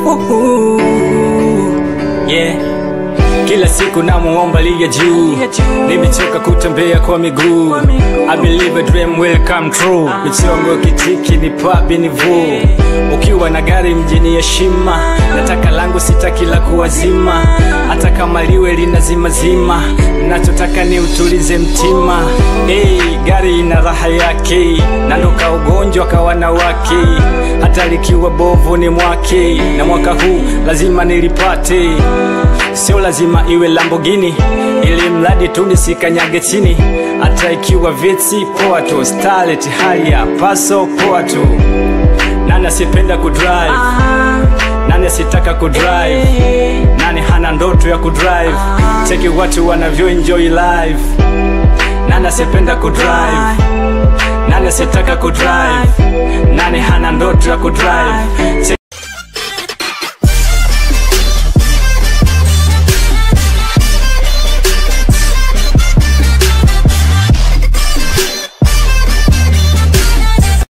Uhu. Yeah. Kila siku namuomba liya juu, nimechoka kutembea kwa miguu. I believe a dream will come true. Michongo kitiki ni papi ni vuu. Ukiwa na gari mjini heshima, nataka langu sitaki la kuwazima, hata kama liwe linazimazima. Nachotaka ni utulize mtima. Hey, gari ina raha yake, nandoka ugonjwa kwa wanawake, hata likiwa bovu ni mwake, na mwaka huu lazima nilipate sio lazima iwe Lamborghini ili mradi tu nisikanyage chini, hata ikiwa viti poa tu, starlet haya paso poa tu. Nani asipenda kudrive? Nani asitaka kudrive? Nani hana ndoto ya kudrive? Cheki watu wanavyo enjoy life. Nani asipenda kudrive? Nani asitaka kudrive? Nani hana ndoto ya kudrive? Cheki